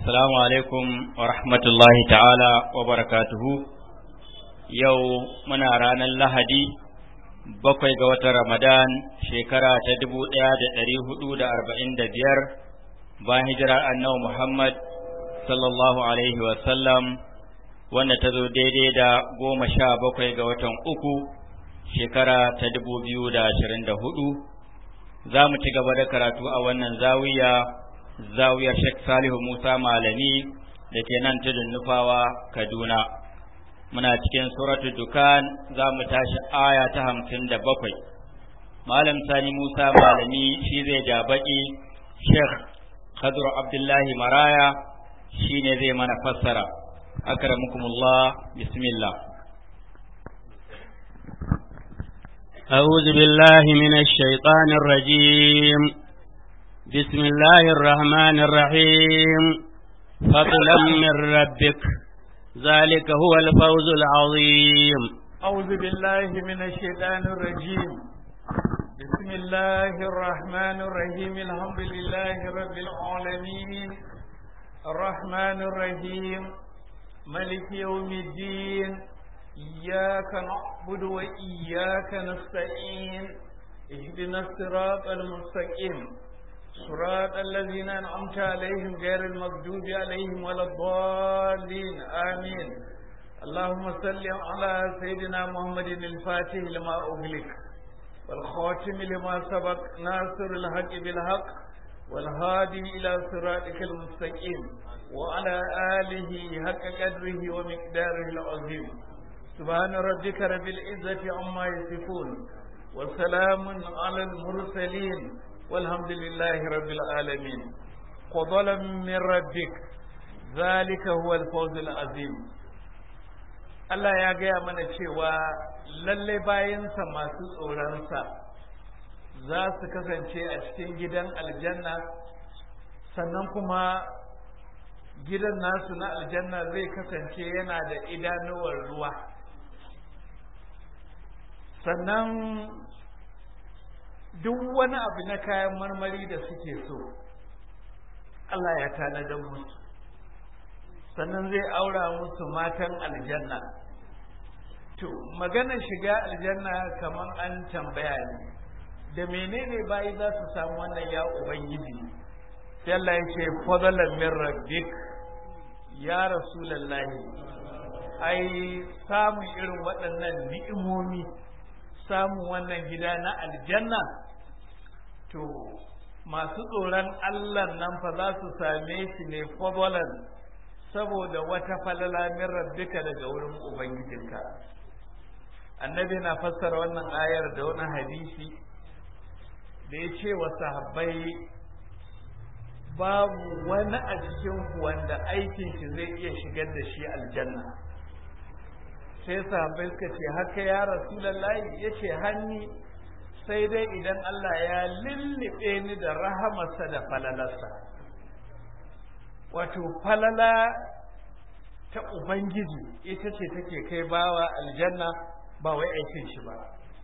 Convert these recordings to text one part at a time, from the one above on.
Assalamu alaikum wa rahmatullahi ta'ala wa barakatuhu. Yau muna ranar Lahadi, bakwai ga watan Ramadan, shekara ta dubu ɗaya da ɗari hudu da arba'in da biyar, bayan hijirar annabi Muhammad sallallahu Alaihi wasallam, wanda ta zo daidai da goma sha bakwai ga watan uku, shekara ta dubu biyu da ashirin da hudu. Za mu ci gaba da karatu a wannan zawiya. zawiyar Sheikh Salihu Musa Malami da ke nan tudun nufawa Kaduna. Muna cikin suratul Dukan za mu tashi aya ta hamsin da bakwai. Malam Sani Musa Malami shi zai ja baƙi Sheikh Khadru Abdullahi Maraya shi ne zai mana fassara. Akramukumullah bismillah. أعوذ بالله من الشيطان الرجيم بسم الله الرحمن الرحيم فضلا من ربك ذلك هو الفوز العظيم أعوذ بالله من الشيطان الرجيم بسم الله الرحمن الرحيم الحمد لله رب العالمين الرحمن الرحيم ملك يوم الدين إياك نعبد وإياك نستعين اهدنا الصراط المستقيم صراط الذين أنعمت عليهم غير المغضوب عليهم ولا الضالين آمين اللهم صل على سيدنا محمد الفاتح لما أغلق والخاتم لما سبق ناصر الحق بالحق والهادي إلى صراطك المستقيم وعلى آله حق قدره ومقداره العظيم سبحان ربك رب العزة عما يصفون وسلام على المرسلين والحمد لله رب العالمين فضلا من ربك ذلك هو الفوز العظيم Allah ya gaya mana cewa lalle bayansa masu tsoronsa za su kasance a cikin gidan aljanna sannan kuma gidan nasu na aljanna zai kasance yana da idanuwar ruwa sannan duk wani abu na kayan marmari da suke so Allah ya tanadar musu sannan zai aura musu matan aljanna to maganar shiga aljanna kamar an tambaya ne da menene bayi za su samu wannan ya ubangiji sai Allah ya ce fadalan min rabbik ya rasulullahi ai samun irin waɗannan ni'imomi samun wannan gida na aljanna to masu tsoron Allah nan fa za su same shi ne fadalan saboda wata falala min rabbika daga wurin ubangijinka annabi na fassara wannan ayar da wani hadisi da ya ce wa sahabbai babu wani a cikin wanda aikin shi zai iya shigar da shi aljanna sai sahabbai suka ce haka ya rasulallahi ya ce hanni sai dai idan Allah ya lullube ni da rahamarsa da falalarsa wato falala ta ubangiji ita ce take kai bawa aljanna ba wai aikin shi ba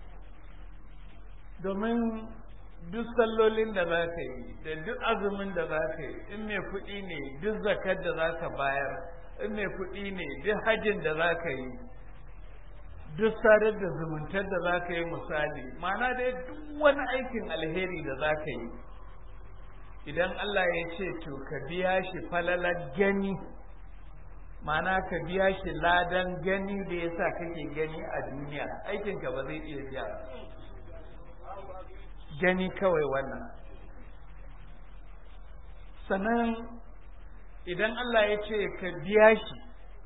domin duk sallolin da za ka yi da duk azumin da za ka yi in mai kuɗi ne duk zakar da za ka bayar in mai kuɗi ne duk hajjin da za ka yi duk sadar da zumuntar da za ka yi misali mana dai duk wani aikin alheri da za ka yi idan Allah ya ce to ka biya shi falalar gani mana ka biya shi ladan gani da ya sa kake gani a duniya aikinka ba zai iya biya gani kawai wannan sannan idan Allah ya ce ka biya shi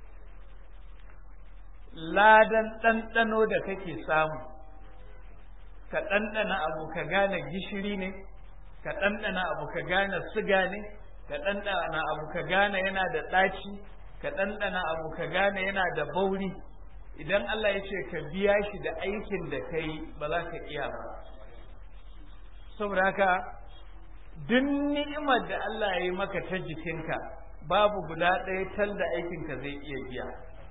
ladan ɗanɗano da kake samu ka ɗanɗana abu ka gane gishiri ne ka ɗanɗana abu ka gane siga ne ka ɗanɗana abu ka gane yana da ɗaci ka ɗanɗana abu ka gane yana da bauri idan Allah ya ce ka biya shi da aikin da ka yi ba za ka iya ba saboda haka duk ni'imar da Allah ya yi maka ta jikinka babu guda ɗaya tal da aikinka zai iya biya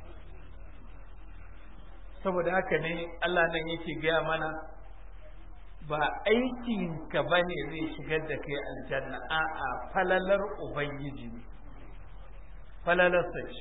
saboda haka ne Allah nan yake gaya mana ba aikinka ba ne zai shigar da kai aljanna a'a falalar ubangiji ne falalarsa ce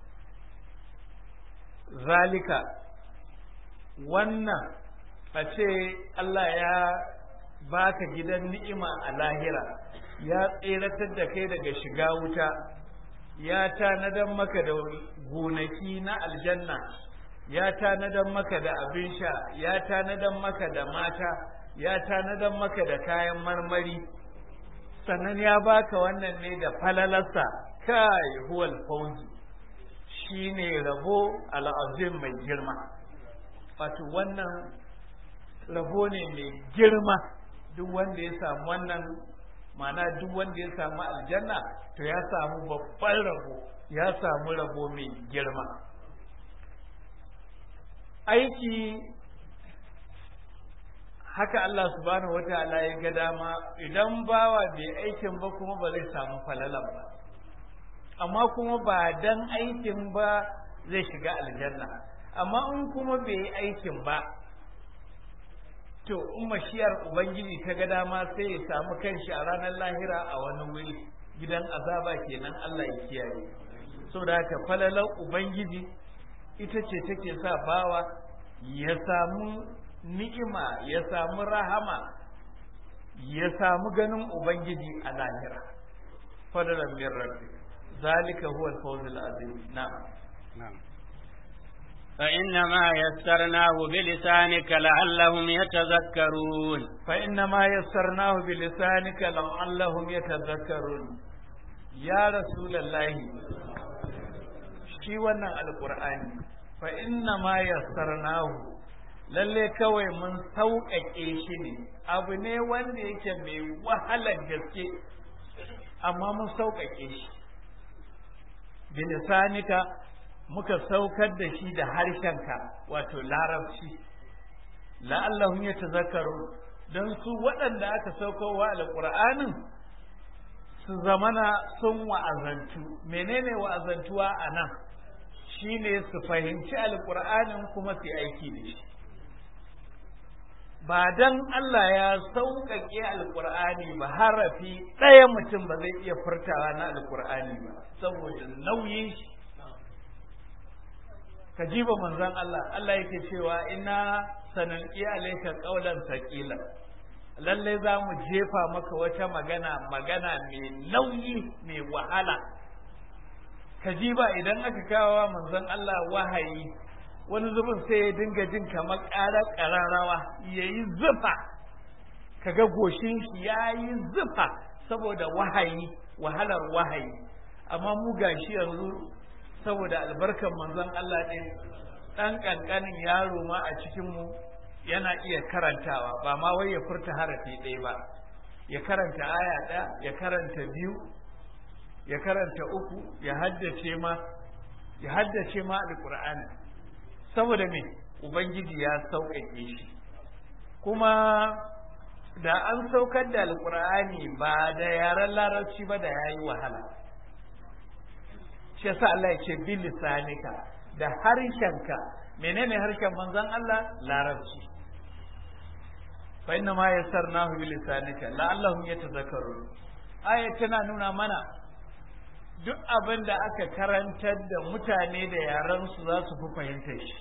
zalika wannan a ce Allah ya baka gidan ni'ima a lahira ya tseratar da kai daga shiga wuta ya tanadan maka da gonaki na aljanna ya tanadan maka da abin sha ya tanadan maka da mata ya tanadan maka da kayan marmari sannan ya baka wannan ne da falalarsa kai huwal fauzi shine rabo al'azim mai girma wato wannan rabo ne mai girma duk wanda ya samu wannan mana duk wanda ya samu aljanna to ya samu babban rabo ya samu rabo mai girma aiki haka Allah subhanahu wataala ya ga dama idan bawa bai aikin ba kuma ba zai samu falalan ba amma kuma ba dan aikin ba zai shiga aljanna amma in kuma bai yi aikin ba to in mashiyar ubangiji ta ga dama sai ya samu kanshi a ranar lahira a wani wuri gidan azaba kenan Allah ya kiyaye saboda haka falalar ubangiji ita ce take sa bawa ya samu ni'ima ya samu rahama ya samu ganin ubangiji a lahira fadalan min rabbi zalika huwa al-fawz al-azim na'am na'am فإنما يسرناه بلسانك لعلهم يتذكرون فإنما يسرناه بلسانك لعلهم يتذكرون يا رسول الله shi wannan alƙur'ani fa inna ma yassarnahu lalle kawai mun sauƙaƙe shi ne abu ne wanda yake mai wahalar gaske amma mun sauƙaƙe shi bilisanika muka saukar da shi da harshenka wato larabci la'allahum yatazakkaru don su waɗanda aka saukowa alƙur'anin su zamana sun wa'azantu menene wa'azantuwa a nan shine su fahimci alƙur'anin kuma su aiki da shi ba dan Allah ya sauƙaƙe alƙur'ani ba harafi ɗaya mutum ba zai iya furtawa na alƙur'ani ba saboda nauyin shi ka jiba manzon Allah Allah yake cewa ina sanan alayka qawlan thaqila lalle za mu jefa maka wata magana magana mai nauyi mai wahala ka jiba idan aka kawo manzon Allah wahayi wani zubin sai ya dinga jin kamar ƙarar ƙararrawa ya yi zufa kaga goshin shi ya yi zufa saboda wahayi wahalar wahayi amma mu gashi yanzu saboda albarkar manzon Allah ɗin ɗan ƙanƙanin yaro ma a cikinmu yana iya karantawa ba ma wai ya furta harafi ɗaya ba ya karanta aya ɗaya ya karanta biyu ya karanta uku ya haddace ma ya haddace ma alƙur'ani saboda me ubangiji ya sauƙaƙe shi kuma da an saukar da alƙur'ani ba da yaren larabci ba da ya yi wahala shi yasa Allah ya ce bi lisanika da harshenka menene harshen manzon Allah larabci fa inna ma yassarnahu bi lisanika la'allahum yatazakkarun aya tana nuna mana duk abin da aka karantar da mutane da yaran su za su fi fahimtar shi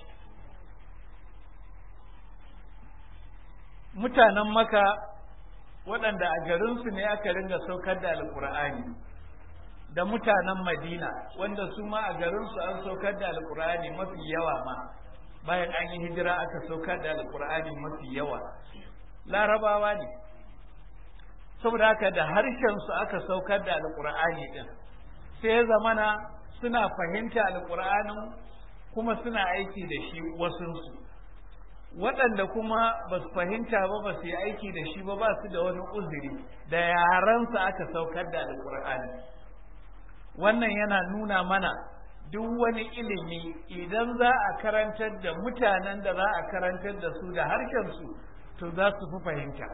mutanen maka waɗanda a garinsu ne aka ringa saukar da alƙur'ani da mutanen madina wanda su ma a garinsu an saukar da alƙur'ani mafi yawa ma bayan an yi hijira aka saukar da alƙur'ani mafi yawa larabawa ne saboda haka da harshensu aka saukar da alƙur'ani ɗin sai ya zamana suna fahimta alƙur'anin kuma suna aiki da shi wasunsu waɗanda kuma ba su fahimta ba ba su yi aiki da shi ba ba su da wani uzuri da yaransa aka saukar da alƙur'ani wannan yana nuna mana duk wani ilimi idan za a karantar da mutanen da za a karantar da su da harshensu to za su fi fahimta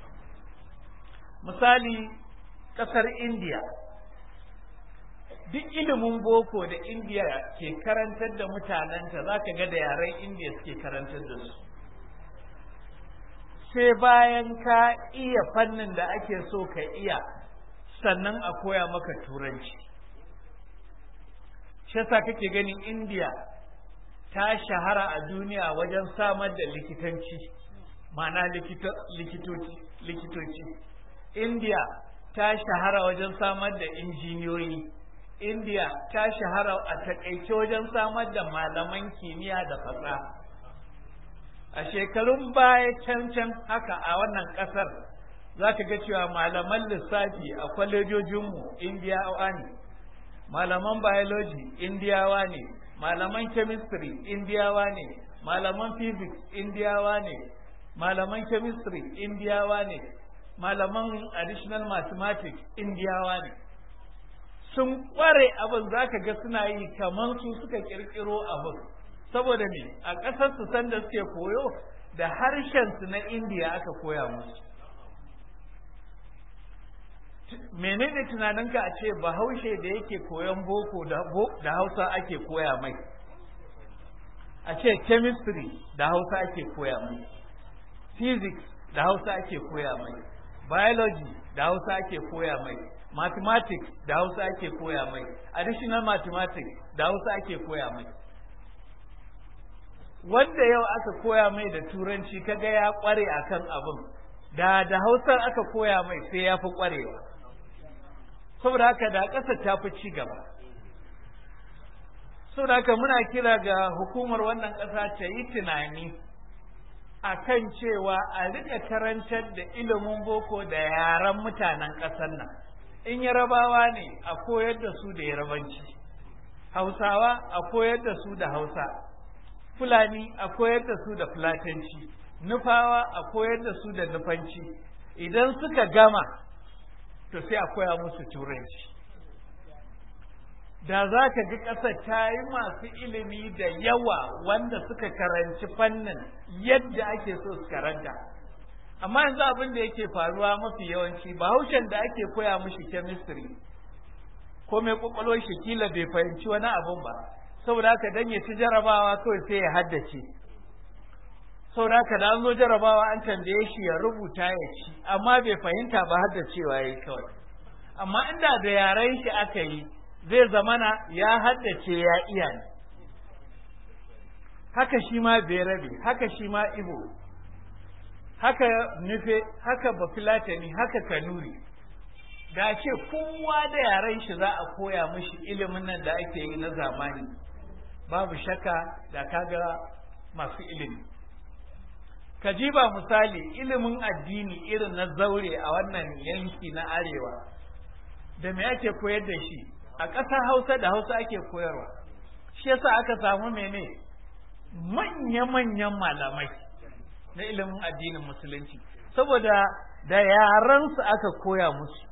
misali ƙasar indiya duk ilimin boko da indiya ke karantar da mutanenta za ka ga da yaren indiya suke karantar da su sai bayan ka iya fannin da ake so ka iya sannan a koya maka turanci shi yasa kake ganin indiya ta shahara a duniya wajen samar da likitanci ma'ana likitoci likitoci indiya ta shahara wajen samar da injiniyoyi indiya ta shahara a takaice wajen samar da malaman kimiyya da fasaha a shekarun baya can can haka a wannan kasar za ka ga cewa malaman lissafi a kwalejojinmu indiyawa ne malaman biology indiyawa ne malaman chemistry indiyawa ne malaman physics indiyawa ne malaman chemistry indiyawa ne malaman additional mathematics indiyawa ne sun kware abin za ka ga suna yi kamar su suka kirkiro abin saboda me a ƙasar su sanda suke koyo da harshen su na indiya aka koya musu menene tunaninka a ce bahaushe da yake koyon boko da hausa ake koya mai a ce chemistry da hausa ake koya mai physics da hausa ake koya mai biology da hausa ake koya mai mathematics da hausa ake koya mai additional mathematics da hausa ake koya mai wanda yau aka koya mai da turanci kaga ya kware akan abin da da hausar aka koya mai sai ya fi kwarewa saboda haka da ƙasa ta fi ci gaba saboda haka muna kira ga hukumar wannan ƙasa ta yi tunani a kan cewa a rika karantar da ilimin boko da yaren mutanen ƙasar nan in yarabawa ne a koyar da su da yarabanci hausawa a koyar da su da hausa fulani a koyar da su da fulatanci nufawa a koyar da su da nufanci idan suka gama to sai a koya musu turanci da za ka ga ƙasar ta yi masu ilimi da yawa wanda suka karanci fannin yadda ake so su karanta amma yanzu abin da yake faruwa mafi yawanci bahaushen da ake koya mushi chemistry ko mai kwakwalwar shi kila bai fahimci wani abun ba saboda haka dan ya ci jarabawa kawai sai ya haddace saboda haka da an zo jarabawa an tambaye shi ya rubuta ya ci amma bai fahimta ba haddacewa ya yi kawai amma inda da yaren shi aka yi zai zamana ya haddace ya iya ne haka shi ma berabe haka shi ma ibo haka nufe haka bafilatani haka kanuri da ce kowa da yaren shi za a koya mishi ilimin nan da ake yi na zamani babu shakka da kaga masu ilimi ka ji ba misali ilimin addini irin na zaure a wannan yanki na arewa da me ake koyar da shi a ƙasar hausa da hausa ake koyarwa shi yasa aka samu mene manya-manyan malamai na ilimin addinin musulunci saboda da yaransu aka koya musu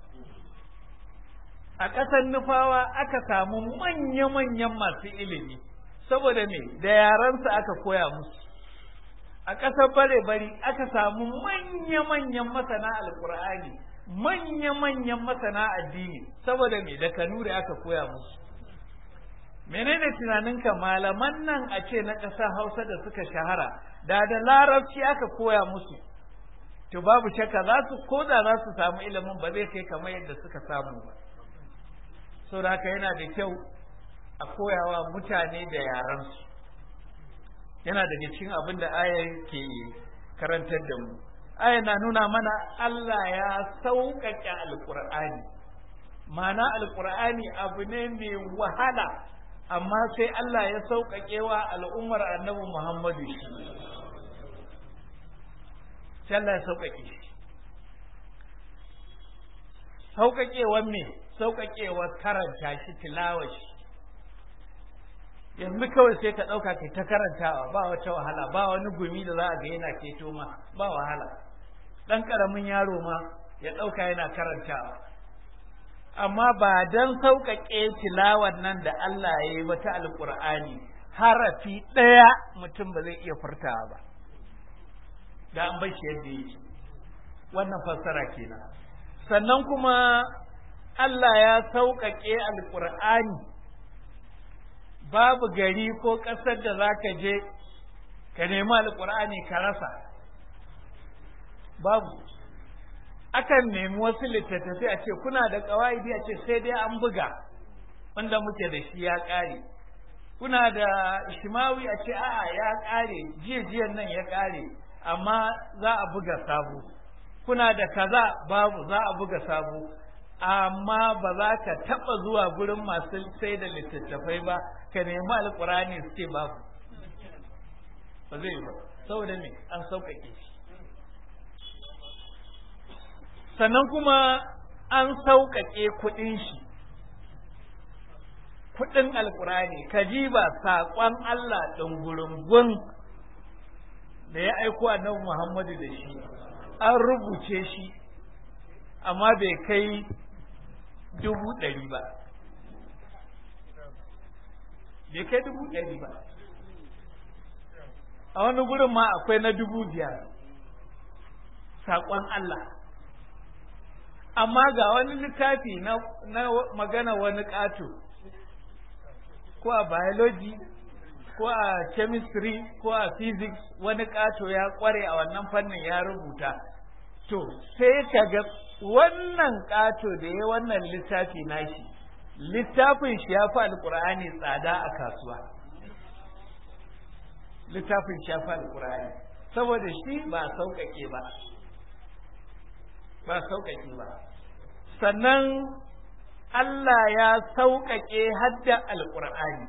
a ƙasar nufawa aka samu manya-manyan masu ilimi saboda me da yaransu aka koya musu a ƙasar bare-bari aka samu manya-manyan masana alkur'ani manya-manyan masana addini saboda me da kanuri aka koya musu menene tunaninka malaman nan a ce na ƙasar hausa da suka shahara da da larabci aka koya musu to babu shakka za su ko da za su samu ilimin ba zai kai kamar yadda suka samu ba saboda haka yana da kyau a koyawa mutane da yaransu yana daga cikin abin da ayar ke karantar da mu aya na nuna mana Allah ya sauƙaƙe alƙur'ani mana alƙur'ani abu ne mai wahala amma sai Allah ya sauƙaƙe wa al'ummar annabi Muhammadu shi sai Allah ya sauƙaƙe shi sauƙaƙewar me sauƙaƙewar karanta shi tilawa shi yanzu kawai sai ka ɗauka kai ta karantawa ba wata wahala ba wani gumi da za a ga yana keto ma ba wahala ɗan ƙaramin yaro ma ya ɗauka yana karantawa amma ba don sauƙaƙe tilawar nan da Allah ya yi wata alƙur'ani harafi ɗaya mutum ba zai iya furtawa ba da an bai shi yadda yake wannan fassara kenan sannan kuma Allah ya sauƙaƙe alƙur'ani babu gari ko ƙasar da za ka je ka nemi alƙur'ani ka rasa babu akan nemi wasu littattafai a ce kuna da ƙawa'idi a ce sai dai an buga wanda muke da shi ya ƙare kuna da shimawi a ce a'a ya ƙare jiya jiyan nan ya ƙare amma za a buga sabo kuna da kaza babu za a buga sabo amma ba za ka taɓa zuwa gurin masu sai da littattafai ba ka nemi alƙur'ani su ce babu ba zai yi ba saboda me an sauƙaƙe shi sannan kuma an sauƙaƙe kuɗin shi kuɗin alƙur'ani ka ba saƙon Allah ɗungurungun da ya aiko annabi Muhammadu da shi an rubuce shi amma bai kai dubu ɗari ba bai kai dubu ɗari ba a wani gurin ma akwai na dubu biyar saƙon Allah amma ga wani littafi na, na magana wani ƙato ko a biology ko a chemistry ko a physics wani ƙato ya ƙware a wannan fannin ya rubuta to sai ka ga wannan ƙato da ya wannan littafi nashi littafin shi ya fi alƙur'ani tsada a kasuwa littafin shi ya fi alƙur'ani saboda shi ba sauƙaƙe ba ba sauƙaƙe ba sannan Allah ya sauƙaƙe hadda alƙur'ani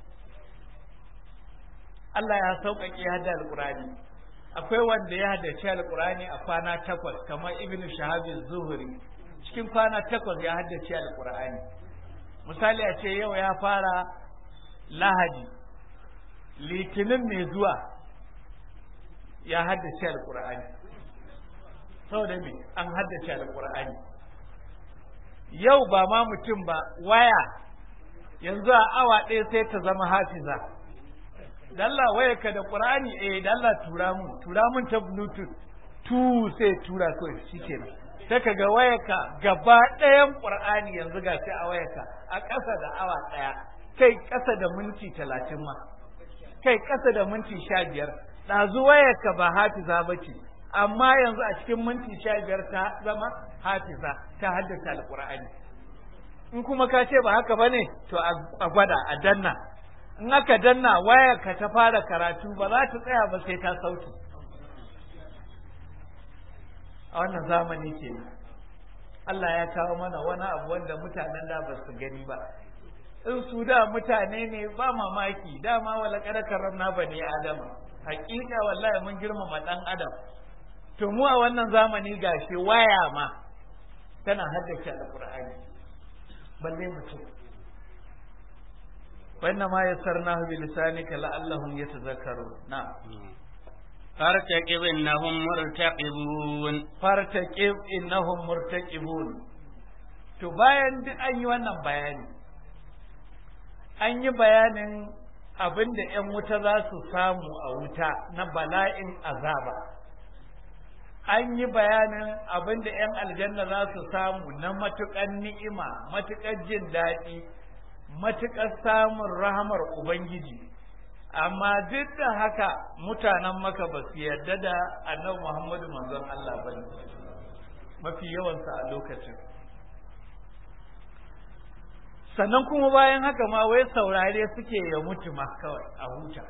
Allah ya sauƙaƙe hadda alƙur'ani akwai wanda ya haddace alƙur'ani a kwana takwas kamar ibnu shahabin zuhuri cikin kwana takwas ya haddace alƙur'ani misali a ce yau ya fara lahadi litinin mai zuwa ya haddace alƙur'ani saboda me an haddace alƙur'ani yau ba ma mutum ba waya yanzu a awa ɗaya sai ta zama hafiza dalla waya ka da qur'ani eh dalla tura mun tura mun ta bluetooth tu sai tura kawai shikenan sai ka ga wayarka gaba ɗayan qur'ani yanzu ga sai a wayarka a ƙasa da awa ɗaya kai ƙasa da minti talatin ma kai ƙasa da minti sha biyar ɗazu wayarka ba hafiza ba ce amma yanzu a cikin minti sha biyar ta zama hafiza ta haddace alƙur'ani in kuma ka ce ba haka ba ne to a gwada a danna in aka danna wayar ka ta fara karatu ba za ta tsaya ba sai ta sauki a wannan zamani ke Allah ya kawo mana wani abu wanda mutanen da ba su gani ba in su da mutane ne ba mamaki dama wala kada karramna bani adama hakika wallahi mun girmama dan adam to mu a wannan zamani gashi waya ma tana haddace alqur'ani balle mutum wannan ma yassarnahu bi lisanika la'allahum yatazakkarun na'am فارتقب إنهم مرتقبون fartaqib innahum murtaqibun to bayan duk an yi wannan bayani an yi bayanin abin da ‘yan wuta za su samu a wuta na bala'in azaba an yi bayanin abin da ‘yan aljanna za su samu na matuƙar ni'ima matuƙar jin daɗi matuƙar samun rahamar ubangiji amma duk da haka mutanen maka ba su yarda da annabi muhammadu manzon Allah ba ne mafi yawansa a lokacin sannan kuma bayan haka ma wai saurare suke ya mutu ma kawai a huta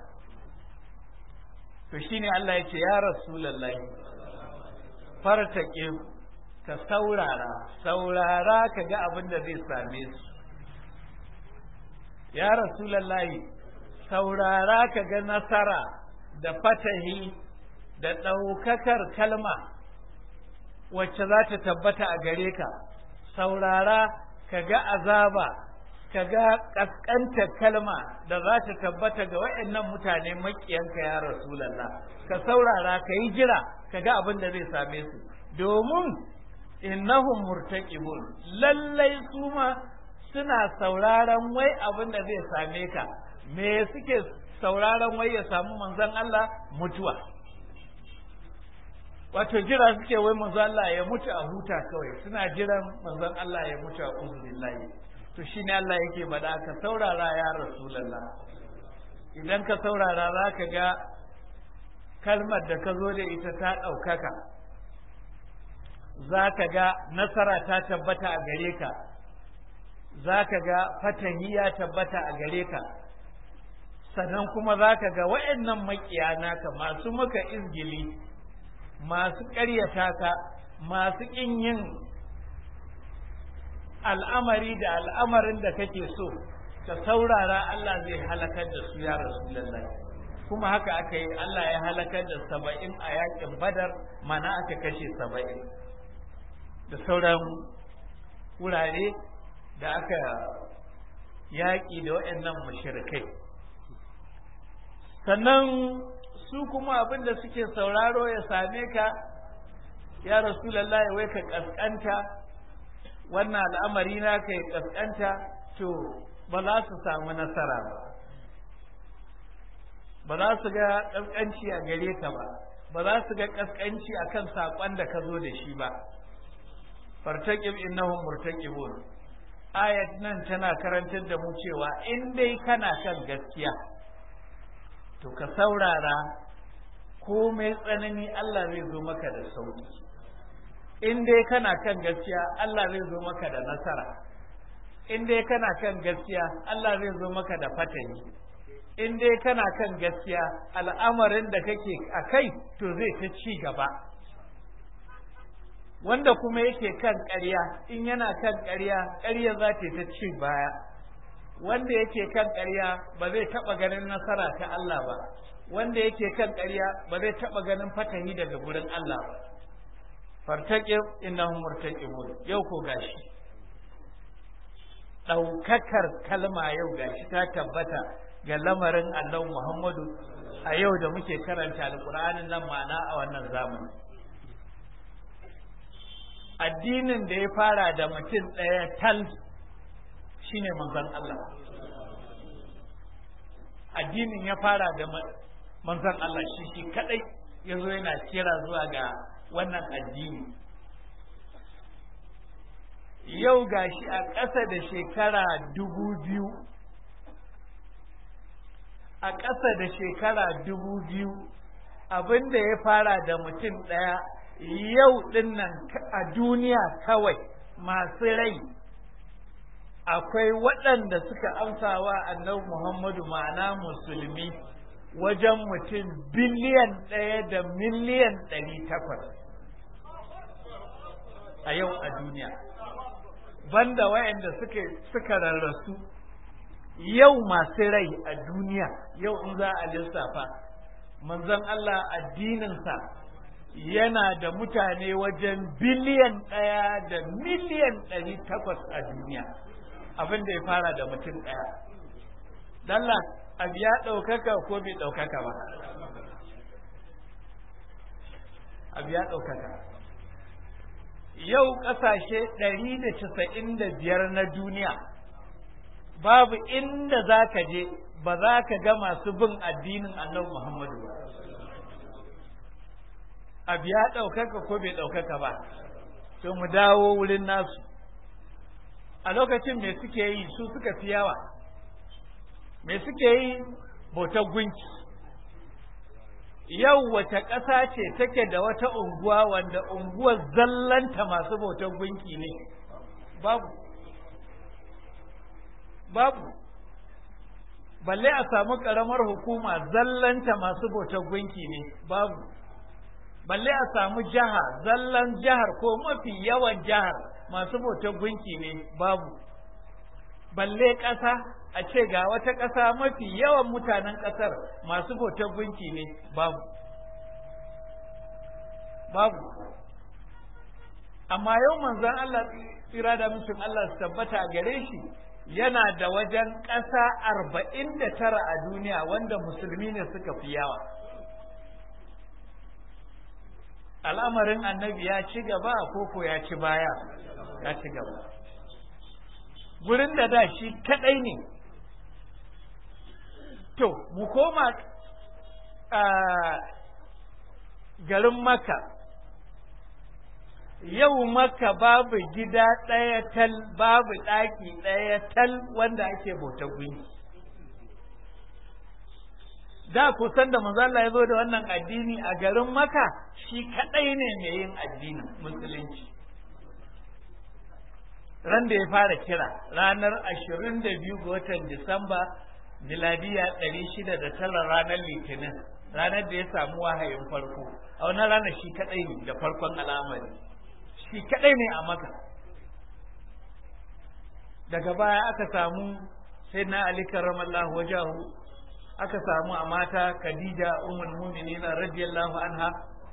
to shine Allah ya ce ya rasulullahi fartake ka saurara saurara ka ga abin da zai same su ya rasulullahi saurara ka ga nasara da fatahi da ɗaukakar kalma wacce za ta tabbata a gare ka saurara ka ga azaba ka ga ƙasƙantar kalma da za ta tabbata ga waɗannan mutane maƙiyanka ya rasulallah ka saurara ka yi jira ka ga abin da zai same su domin innahum murtaqibun lallai su ma suna sauraron wai abin da zai same ka me suke sauraron wai ya samu manzon Allah mutuwa wato jira suke wai manzon Allah ya mutu a huta kawai suna jiran manzon Allah ya mutu a uzubillahi to shine Allah yake bada ka saurara ya rasulullah idan ka saurara za ka ga kalmar da ka zo da ita ta ɗaukaka za ka ga nasara ta tabbata a gare ka za ka ga fatahi ya tabbata a gare ka sannan kuma za ka ga wa'annan makiya naka masu maka izgili masu ƙaryata ka masu ƙin yin al'amari da al'amarin da kake so ka saurara Allah zai halakar da su ya Rasulullah kuma haka aka yi Allah ya halakar da saba'in a yakin badar mana aka kashe saba'in da sauran wurare da aka yaƙi da waɗannan mashirikai sannan su kuma abin da suke sauraro ya same ka ya Rasulallah wai ka ƙasƙanta wannan al'amari na ka ya ƙasƙanta to ba za su samu nasara ba ba za su ga ƙasƙanci a gare ka ba ba za su ga ƙasƙanci a kan saƙon da ka zo da shi ba fartaƙib innahum murtaqibun ayat nan tana karantar da mu cewa in dai kana kan gaskiya to ka saurara ko mai tsanani Allah zai zo maka da sauki in dai kana kan gaskiya Allah zai zo maka da nasara in dai kana kan gaskiya Allah zai zo maka da fatani in dai kana kan gaskiya al'amarin da kake a kai to zai ta ci gaba wanda kuma yake kan ƙarya in yana kan ƙarya ƙarya za ta ta ci baya wanda yake kan ƙarya ba zai taɓa ganin nasara ta Allah ba wanda yake kan ƙarya ba zai taɓa ganin fatahi daga gurin Allah ba fartaqib innahum murtaqibun yau ko gashi ɗaukakar kalma yau gashi ta tabbata ga lamarin Allah Muhammadu a yau da muke karanta alƙur'anin nan ma'ana a wannan zamani addinin da ya fara da mutum ɗaya tal shine manzon Allah addinin ya fara da manzon Allah shi shi kadai ya zo yana kira zuwa ga wannan addini yau gashi a ƙasa da shekara dubu biyu a ƙasa da shekara dubu biyu abin da ya fara da mutum ɗaya yau ɗin nan a duniya kawai masu rai akwai waɗanda suka amsawa annabi Muhammadu ma'ana musulmi wajen mutum biliyan ɗaya da miliyan ɗari takwas a yau a duniya banda wayanda suka suka rarrasu yau masu rai a duniya yau in za a lissafa manzon Allah addininsa yana da mutane wajen biliyan ɗaya da miliyan ɗari takwas a duniya abin da ya fara da mutum ɗaya dalla abu ya ɗaukaka ko bai ɗaukaka ba abu ya ɗaukaka yau ƙasashe ɗari da casa'in da biyar na duniya babu inda za ka je ba za ka ga masu bin addinin annabi Muhammadu ba. Abu ya ɗaukaka ko bai ɗaukaka ba, to mu dawo wurin nasu. A lokacin me suke yi su suka fi yawa, me suke yi bautar gunki. Yau wace ƙasa ce take da wata unguwa wanda unguwar zallanta masu bautar gunki ne, babu. Babu. balle a samu ƙaramar hukuma zallanta masu bautar gunki ne babu balle a samu jiha zallan jihar ko mafi yawan jihar masu bautar gunki ne babu balle ƙasa a ce ga wata ƙasa mafi yawan mutanen ƙasar masu bautar gunki ne babu babu amma yau manzon Allah tsira da mutum Allah su tabbata a gare shi yana da wajen ƙasa arba'in da tara a duniya wanda musulmi ne suka fi yawa al'amarin annabi ya ci gaba ko ya ci baya ya ci gaba gurin da da shi kaɗai ne to mu koma a garin maka yau maka babu gida ɗaya tal babu ɗaki ɗaya tal wanda ake bauta gunki da kusan da manzo Allah ya zo da wannan addini a garin maka shi kaɗai ne mai yin addinin musulunci ran da ya fara kira ranar ashirin da biyu ga watan disamba miladiya ɗari shida da tara ranar litinin ranar da ya samu wahayin farko a wannan ranar shi kaɗai ne da farkon al'amari shi kaɗai ne a maka daga baya aka samu sai na ali karramallahu wajahu aka samu a mata khadija ummul mu'minin radiyallahu anha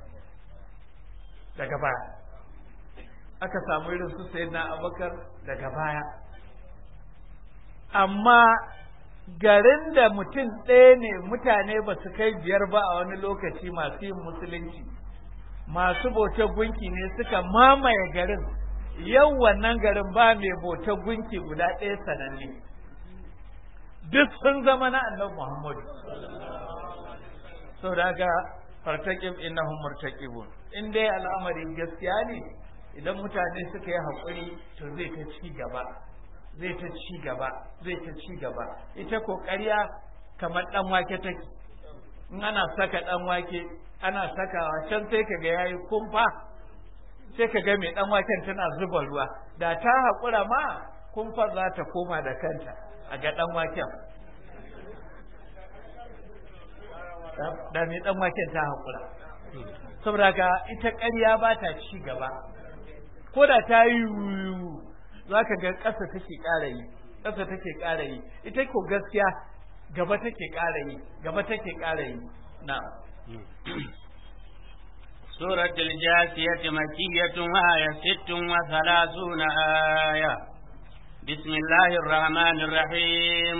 daga baya aka samu irin su sayyidina abubakar daga baya amma garin da mutum ɗaya ne mutane ba su kai biyar ba a wani lokaci masu yin musulunci masu bautar gunki ne suka mamaye garin yau wannan garin ba mai bautar gunki guda ɗaya sananne duk sun zama na annabi muhammadu sau da ga fartaƙib innahum murtaqibun in dai al'amari gaskiya ne idan mutane suka yi haƙuri to zai ta ci gaba zai ta ci gaba zai ta ci gaba ita kokariya kamar dan wake take in ana saka dan wake ana sakawa can sai ka ga yayi kumfa sai ka ga mai dan waken tana zuba ruwa da ta haƙura ma kumfar za ta koma da kanta a ga dan waken da mai dan waken ta haƙura saboda ka ita ƙarya ba ta ci gaba ko da ta yi za ka ga ƙasa take ƙara yi ƙasa take ƙara yi ita ko gaskiya gaba take ƙara yi gaba take ƙara yi na سورة الجاثية مكية وآية ست وثلاثون آية بسم الله الرحمن الرحيم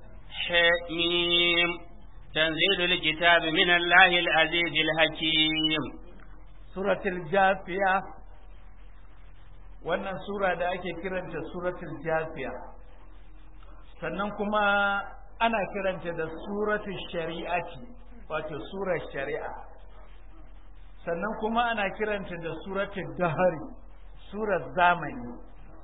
حميم تنزيل الكتاب من الله العزيز الحكيم سورة الجاثية wannan sura da ake kiranta suratul jafiya sannan kuma ana kiranta da suratul shari'ati wato surar shari'a sannan kuma ana kiranta da suratul dahari surar zamani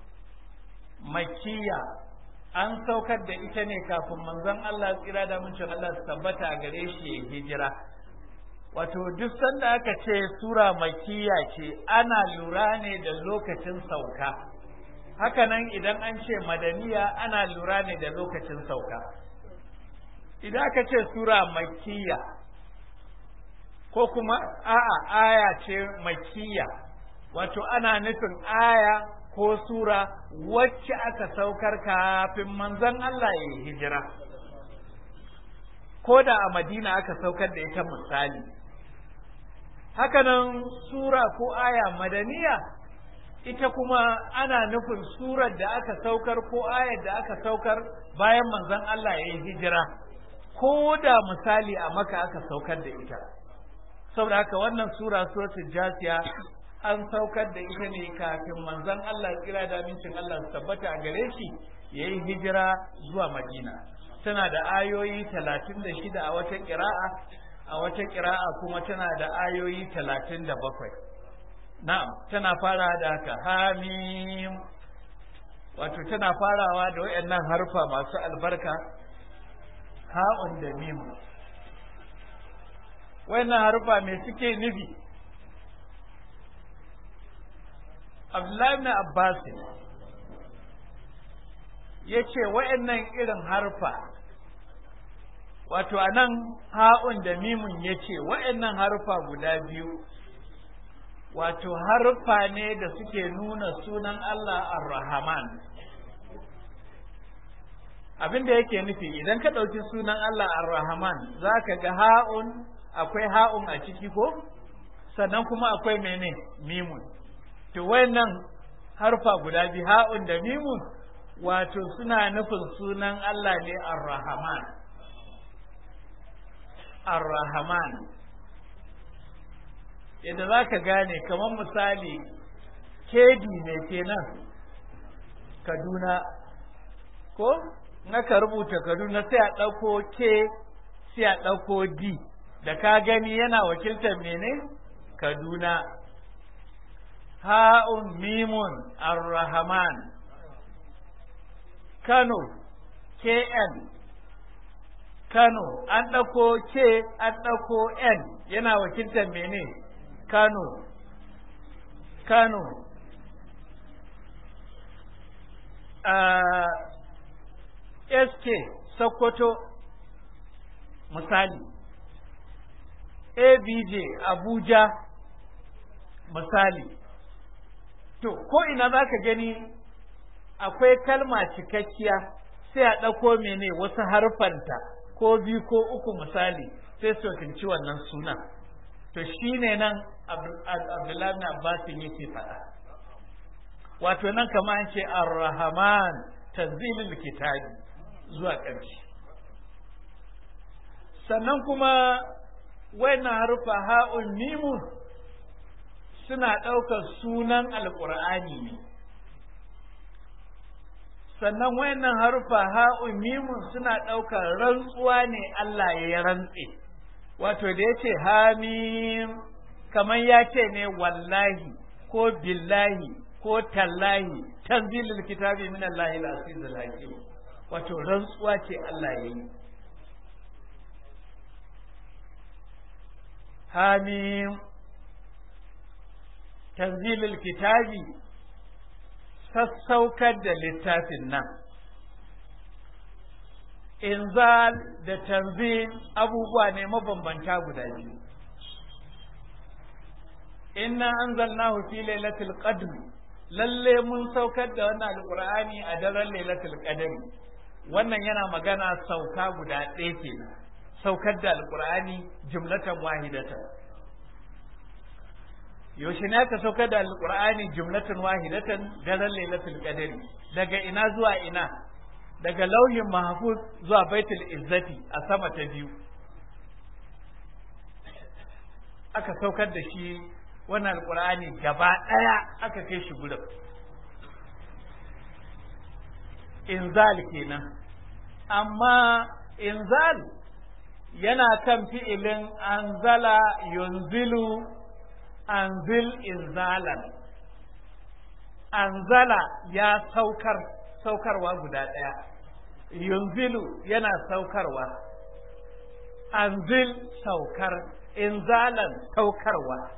makiya an saukar da ita ne kafin manzon Allah tsira da mun Allah su tabbata a gare shi ya hijira wato duk sanda aka ce sura makiya ce ana lura ne da lokacin sauka hakanan idan an ce madaniya ana lura ne da lokacin sauka idan aka ce sura makiya ko kuma a'a aya ce makiya wato ana nufin aya ko sura wacce aka saukar kafin manzon Allah ya hijira ko da a madina aka saukar da ita misali hakanan sura ko aya madaniya ita kuma ana nufin surar da aka saukar ko ayar da aka saukar bayan manzon Allah ya yi hijira ko da misali a maka aka saukar da ita saboda haka wannan sura suratul jasiya an saukar da ita ne kafin manzon Allah tsira da amincin Allah su tabbata a gare shi ya yi hijira zuwa madina tana da ayoyi talatin da shida a wata ƙira'a a wata ƙira'a kuma tana da ayoyi talatin da bakwai na'am tana fara da haka hamim wato tana farawa da wayannan harfa masu albarka ha'un da mim wayannan harfa me suke nufi Abdullahi ibn Abbas ya ce wayannan irin harfa wato a nan ha'un da mimun ya ce wayannan harfa guda biyu wato harfa ne da suke nuna sunan Allah ar-Rahman abin da yake nufi idan ka ɗauki sunan Allah ar-Rahman za ka ga ha'un akwai ha'un a ciki ko sannan kuma akwai mene mimun to wayannan harfa guda biyu ha'un da mimun wato suna nufin sunan Allah ne ar-Rahman ar-Rahman yadda za ka gane kamar misali kedi ne kenan kaduna ko naka rubuta kaduna sai a ɗauko ke sai a ɗauko d da ka gani yana wakiltar mene kaduna ha'un mimun ar-rahman kano kn kano an ɗauko ke an ɗauko n yana wakiltar mene Kano, Kano, sk sokoto misali abj abuja misali to ko ina za ka gani akwai kalma cikakkiya sai a ɗauko mene wasu harfanta ko biyu ko uku misali sai su wakilci wannan sunan to shine nan abdullahi na abbasin yake faɗa wato nan kama an ce ar-rahman tanzilul kitabi zuwa ƙarshe sannan kuma wayannan harufa ha'un mimun suna ɗaukar sunan alƙur'ani ne sannan wayannan harufa ha'un mimun suna ɗaukar rantsuwa ne Allah ya rantse wato da ya ce hamim kamar ya ce ne wallahi ko billahi ko tallahi tanzilul kitabi min Allah al-aziz al-hakim wato rantsuwa ce Allah ya yi hamim tanzilul kitabi sassaukar da littafin nan inzal da tanzil abubuwa ne mabambanta guda biyu inna anzalnahu fi lailatul qadr lalle mun saukar da wannan alqur'ani a daren lailatul qadr wannan yana magana sauka guda ɗaya kenan saukar da alqur'ani jumlatan wahidatan yaushe ne aka saukar da alqur'ani jumlatan wahidatan daren lailatul qadr daga ina zuwa ina daga lauhin mahfuz zuwa baitul izzati a sama ta biyu aka saukar da shi wannan alkur'ani gaba ɗaya aka kai shi gurin inzal kenan amma inzal yana kan fi'ilin anzala yunzilu anzil inzalan anzala ya saukar saukarwa guda ɗaya yunzilu yana saukarwa anzil saukar inzalan saukarwa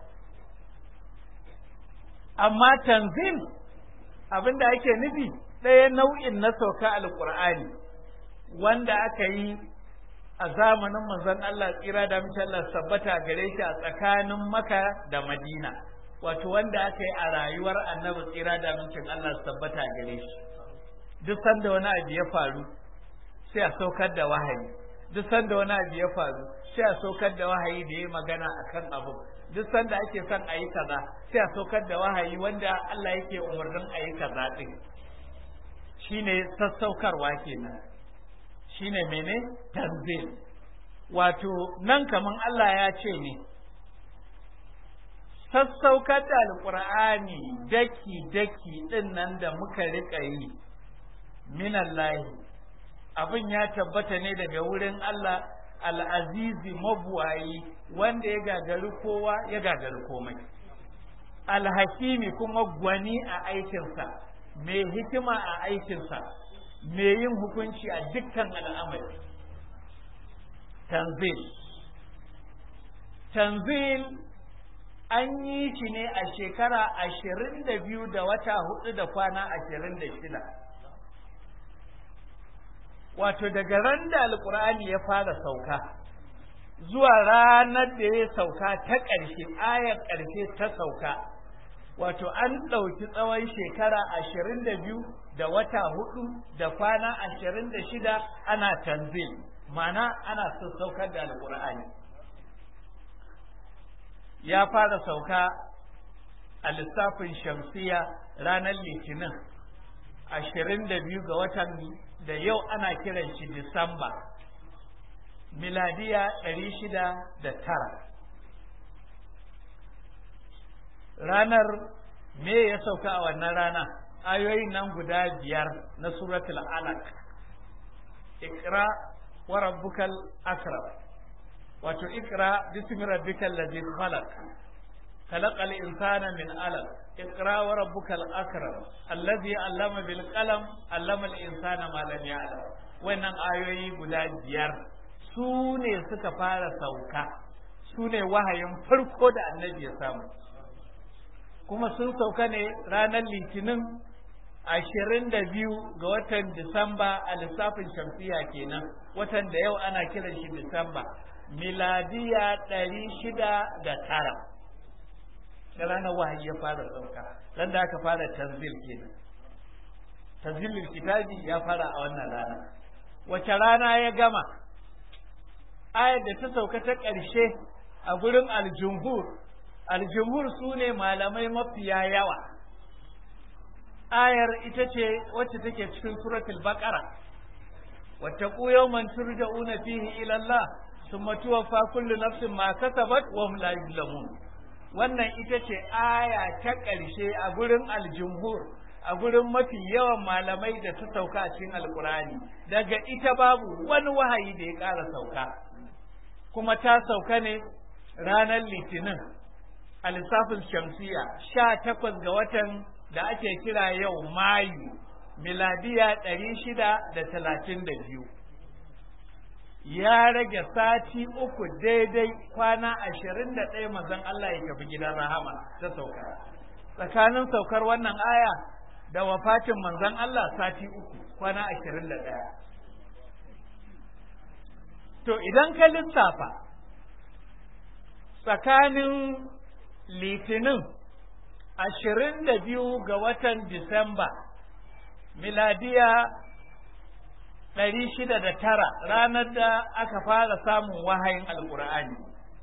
amma tanzil abinda ake nufi ɗaya nau'in na sauka alƙur'ani wanda aka yi a zamanin manzon Allah tsira da mace Allah sabbata gare shi a tsakanin maka da madina wato wanda aka yi a rayuwar annabi tsira da mace Allah sabbata gare shi duk sanda wani abu ya faru sai a saukar da wahayi duk sanda wani abu ya faru sai a saukar da wahayi da ya magana akan abu duk sanda ake son a yi kaza sai a saukar da wahayi wanda Allah yake umarnin a yi kaza din shine sassaukarwa kenan shine mene tanzil wato nan kaman Allah ya ce ne sassaukar da alqur'ani daki daki din nan da muka rika yi minallahi abin ya tabbata ne daga wurin Allah al'azizi mabuwayi wanda ya gagari kowa ya gagari komai alhakimi kuma gwani a aikinsa mai hikima a aikinsa mai yin hukunci a dukkan al'amari tanzil tanzil an yi shi ne a shekara ashirin da biyu da wata hudu da kwana ashirin da shida wato daga ran da alkur'ani ya fara sauka zuwa ranar da ya sauka ta ƙarshe ayar ƙarshe ta sauka wato an ɗauki tsawon shekara ashirin da biyu da wata hudu da kwana ashirin da shida ana tanzil mana ana saukar da alkur'ani ya fara sauka a lissafin shamsiya ranar litinin ashirin da biyu ga watan da yau ana kiran shi Disamba, miladiya ɗari shida da tara. Ranar me ya sauka a wannan rana, ayoyin nan guda biyar na suratul alaq ikra wa rabbukal akram wato ikra bismi rabbikal ladzi khalaq خلق الإنسان من علق اقرأ وربك الأكرم الذي علم بالقلم علم الإنسان ما لم يعلم wannan ayoyi guda biyar su ne suka fara sauka su ne wahayin farko da annabi ya samu kuma sun sauka ne ranar litinin ashirin da biyu ga watan Disamba a lissafin shamsiya kenan watan da yau ana kiran shi Disamba miladiya ɗari shida da tara da ranar wahayi ya fara sauka ran da aka fara tanzil kenan tanzilul kitabi ya fara a wannan rana wace rana ya gama ayar da ta sauka ta ƙarshe a gurin aljumhur aljumhur su ne malamai mafiya yawa ayar ita ce wacce take cikin suratul baqara wattaqu yawman turja'una fihi ila Allah thumma tuwaffa kullu nafsin ma kasabat wa hum la yuzlamun wannan ita ce aya ta ƙarshe a gurin aljumhur a gurin mafi yawan malamai da ta sauka a cikin alkurani daga ita babu wani wahayi da ya ƙara sauka kuma ta sauka ne ranar litinin a lissafin shamsiya sha takwas ga watan da ake kira yau mayu miladiya ɗari shida da talatin da biyu ya rage sati uku daidai kwana ashirin da ɗaya mazan Allah ya tafi gidan rahama ta sauka tsakanin saukar wannan aya da wafatin manzon Allah sati uku kwana ashirin da ɗaya to idan ka lissafa tsakanin litinin ashirin da biyu ga watan disamba miladiya ɗari shida da tara ranar da aka fara samun wahayin alkur'ani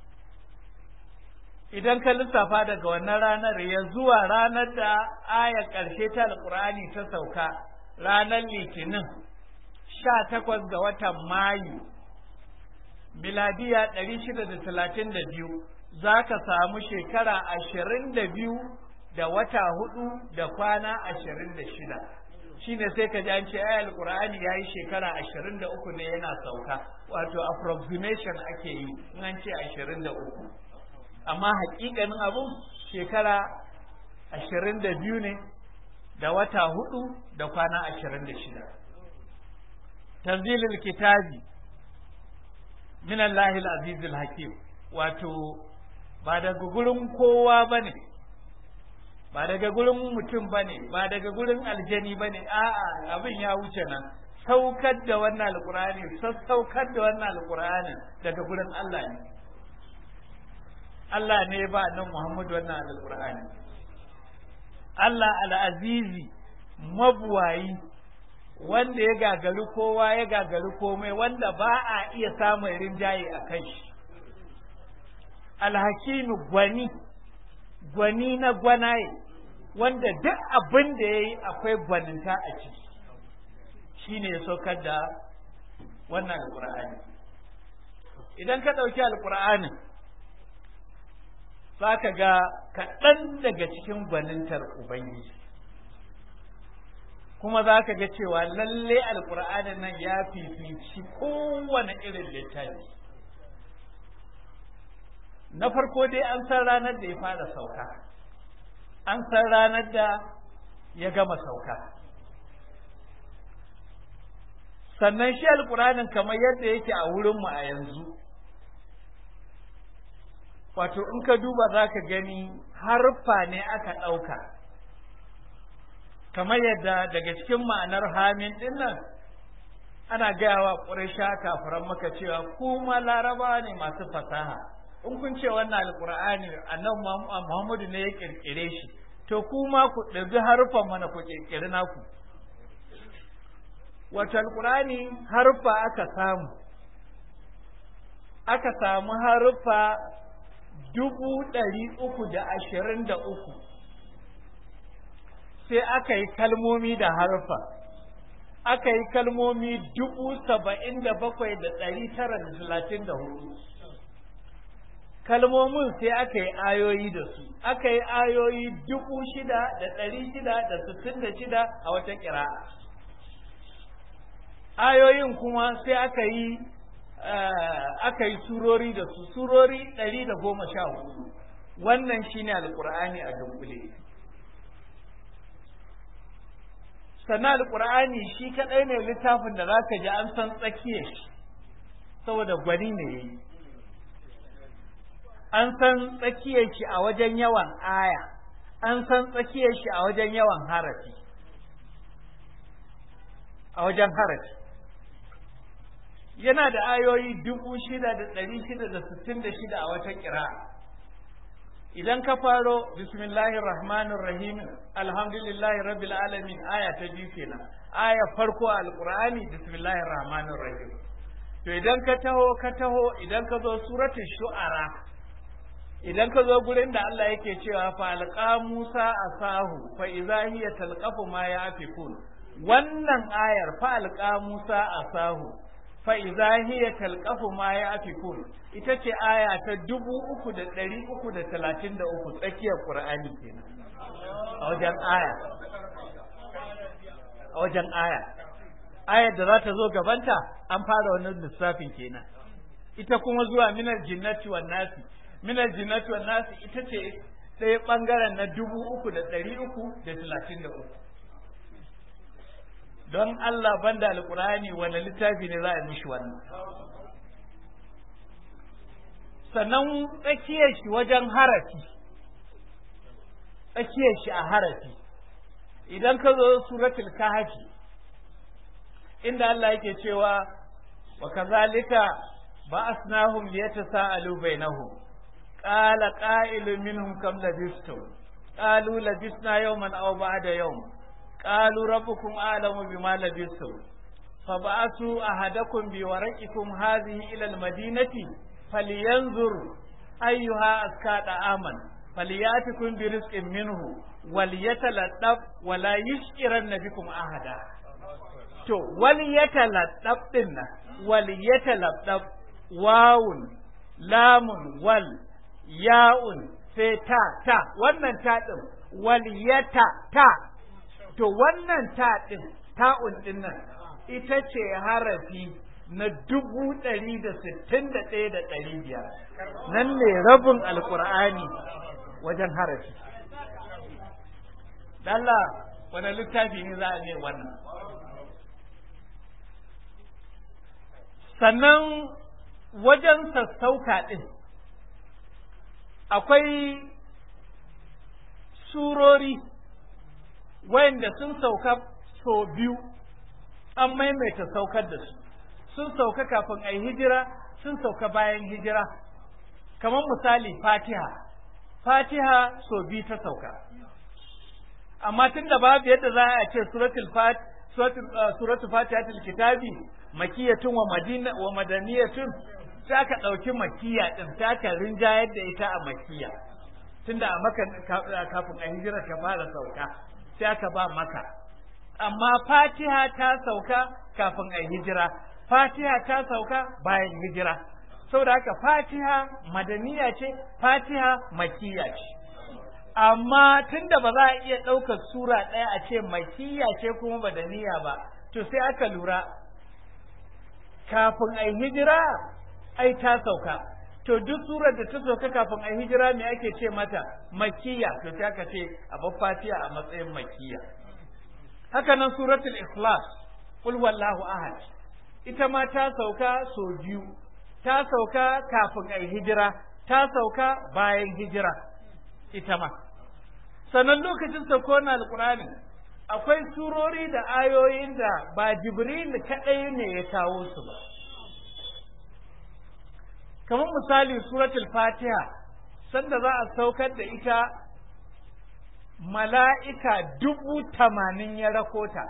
idan ka lissafa daga wannan ranar ya zuwa ranar da ayar ƙarshe ta alkur'ani ta sauka ranar litinin sha takwas ga watan mayu miladiya ɗari shida da talatin da biyu za ka samu shekara ashirin da biyu da wata hudu da kwana ashirin da shida shine sai ka ji an ce ayar alkur'ani ya yi shekara ashirin da uku ne yana sauka wato approximation ake yi in an ce ashirin da uku amma hakikanin abun shekara ashirin da biyu ne da wata hudu da kwana ashirin da shida tanzilul kitabi min Allahil azizul hakim wato ba daga gurin kowa bane ba daga gurin mutum bane ba daga gurin aljani bane a'a abin ya wuce nan saukar da wannan alqur'ani sassaukar da wannan alqur'ani daga gurin Allah ne Allah ne ba nan Muhammadu wannan alqur'ani Allah al-azizi mabuwayi wanda ya gagari kowa ya gagari komai wanda ba a iya samun rinjaye a kai shi alhakimu gwani gwani na gwanaye wanda duk abin da ya yi akwai gwaninta a ciki shi ne ya saukar da wannan alkur'ani idan ka ɗauki alkur'anin za ka ga kaɗan daga cikin gwanintar ubangiji kuma za ka ga cewa lalle alkur'anin nan ya fifici kowane irin littafi na farko dai an san ranar da ya fara sauka an san ranar da ya gama sauka sannan shi alkur'anin kamar yadda yake a wurinmu a yanzu wato in ka duba za ka gani harfa ne aka ɗauka kamar yadda daga cikin ma'anar hamin din nan ana gaya wa ƙuraisha kafiran maka cewa kuma laraba ne masu fasaha in kun ce wannan alƙur'ani annabi muhammadu ne ya ƙirƙire shi to kuma ku ɗabi harfan mana ku ƙirƙiri naku wato alƙur'ani harfa aka samu aka samu harfa dubu ɗari uku da ashirin da uku sai aka yi kalmomi da harfa aka yi kalmomi dubu saba'in da bakwai da ɗari tara da talatin da hudu kalmomin sai aka yi ayoyi da su aka yi ayoyi dubu shida da ɗari shida da sittin da shida a wata ƙira ayoyin kuma sai aka yi aka yi surori da su surori ɗari da goma sha hudu wannan shine alƙur'ani a dunkule sannan alƙur'ani shi kaɗai ne littafin da zaka ji an san tsakiyar shi saboda gwani ne yayi an san tsakiyar shi a wajen yawan aya an san tsakiyar shi a wajen yawan harafi a wajen harafi yana da ayoyi dubu shida da ɗari shida da sittin da shida a wata ƙira idan ka faro bismillahir rahmanir rahim alhamdulillahi rabbil alamin aya ta biyu kenan aya farko a alqur'ani bismillahir rahmanir rahim to idan ka taho ka taho idan ka zo suratul shu'ara idan ka zo gurin da Allah yake cewa fa alqa Musa asahu fa idza hiya talqafu ma yafikun wannan ayar fa alqa Musa asahu fa idza hiya talqafu ma yafikun ita ce aya ta dubu uku da ɗari uku da talatin da uku tsakiyar Qur'ani kenan a wajen aya a wajen aya ayar da za ta zo gabanta an fara wannan lissafin kenan ita kuma zuwa minar jinnati wan nasi minar jinnati wan nasi ita ce ɗaya ɓangaren na dubu uku da ɗari uku da talatin da uku don Allah banda alkurani wani littafi ne za a mishi wannan sannan tsakiyar shi wajen harafi tsakiyar shi a harafi idan ka zo suratul kahfi inda Allah yake cewa wa kazalika ba'asnahum liyatasaalu bainahum qala qa'ilun minhum kam labistum qalu labisna yawman aw ba'da yawm qalu rabbukum a'lamu bima labistum fab'athu ahadakum biwaraqikum hadhihi ila almadinati falyanzur ayyuha aska aman falyatikum birizqin minhu walyataladdaf wala yushkiranna bikum ahada to wal yataladdaf din nan wal yataladdaf wawun lamun wal ya'un sai ta ta wannan ta din wal yata ta to wannan ta din ta'un din nan ita ce harafi na dubu ɗari da sittin da ɗaya da ɗari biyar nan ne rabin alkur'ani wajen harafi Allah wani littafi ne za a ne wannan sannan wajen sassauka ɗin akwai surori wayanda sun sauka so biyu an maimaita saukar da su sun sauka kafin a yi hijira sun sauka bayan hijira kamar misali fatiha fatiha so biyu ta sauka amma tun da babu yadda za a ce suratul fat suratul fatihatul kitabi makiyatun wa madina wa madaniyatun sai aka dauki makiya din sai aka rinjayar da ita a makiya tunda a maka kafin a hijira ta fara sauka sai aka ba maka amma fatiha ta sauka kafin a hijira fatiha ta sauka bayan hijira saboda haka fatiha madaniya ce fatiha makiya ce amma tunda ba za a iya ɗaukar sura ɗaya a ce makiya ce kuma madaniya ba to sai aka lura kafin a hijira ai ta sauka to duk surar da ta sauka kafin a hijira me ake ce mata makiya to sai aka ce a fatiha a matsayin makiya haka nan suratul ikhlas qul wallahu ahad ita ma ta sauka so biyu ta sauka kafin a hijira ta sauka bayan hijira ita ma sannan lokacin sauko na alkurani akwai surori da ayoyin da ba jibril kaɗai ne ya kawo su ba kamar misali suratul fatiha sanda za a saukar da ita mala'ika dubu tamanin ya rakota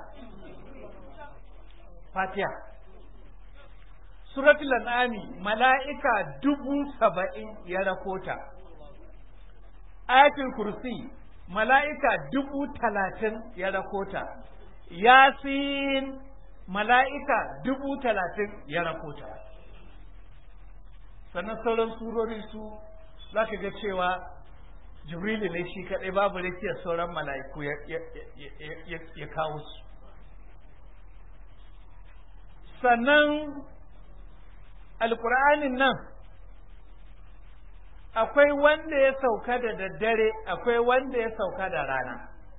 fatiha suratul an'ami mala'ika dubu saba'in ya rakota ayatul kursi mala'ika dubu talatin ya rakota yasin mala'ika dubu talatin ya rakota sannan sauran surori su za ka ga cewa jibrilu ne shi kaɗai babu rikiyar sauran mala'iku ya kawo su sannan alƙur'anin nan akwai wanda ya sauka da daddare akwai wanda ya sauka da rana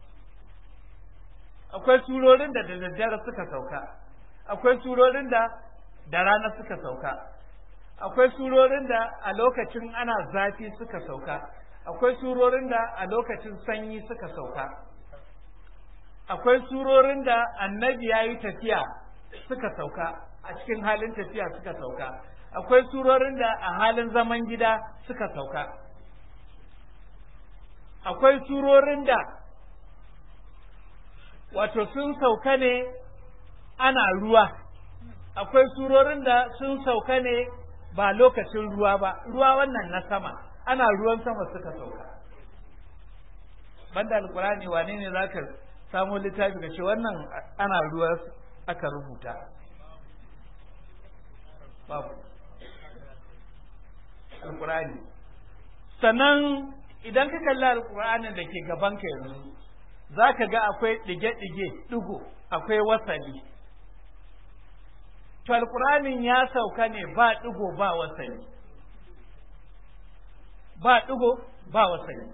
akwai surorin da da daddare suka sauka akwai surorin da da rana suka sauka akwai surorin da a lokacin ana zafi suka sauka akwai surorin da a lokacin sanyi suka sauka akwai surorin da annabi ya yi tafiya suka sauka a cikin halin tafiya suka sauka akwai surorin da a halin zaman gida suka sauka akwai surorin da wato sun sauka ne ana ruwa akwai surorin da sun sauka ne ba lokacin ruwa ba ruwa wannan na sama ana ruwan sama suka sauka banda alkurani wane ne za ka samo littafi ka ce wannan ana ruwa aka rubuta babu alkurani sannan idan ka kalli alkur'anin da ke gabanka yanzu za ka ga akwai ɗige-ɗige ɗigo akwai wasali to alkur'anin ya sauka ne ba ɗigo ba wasali ba ɗigo ba wasali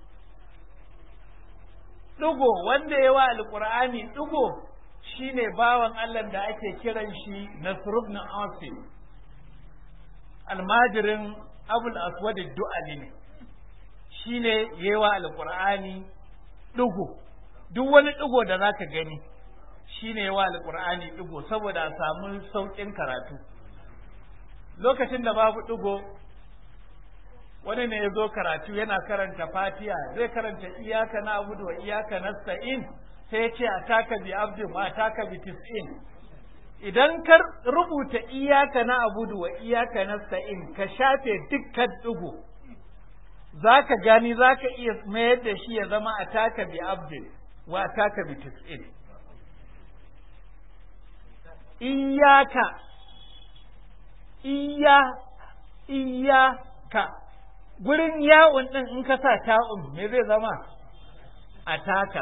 ɗigo wanda yawa alkur'ani ɗigo shine bawan Allah da ake kiran shi Nasrubn Asim almajirin Abul Aswad Du'ali ne shine yawa alqur'ani dugo duk wani dugo da zaka gani shine yawa alqur'ani dugo saboda a samu saukin karatu lokacin da babu dugo wani ne ya zo karatu yana karanta fatiha zai karanta iyaka na abudu wa iyaka nasta'in sai ya ce a taka bi abdin wa taka bi tis'in idan ka rubuta iyaka na abudu wa iyaka nasta'in ka shafe dukkan dugo za ka gani za ka iya mayar da shi ya zama a taka bi abdin wa taka bi tis'in iyaka iya iyaka gurin yawon din in ka sa ta'un me zai zama a taka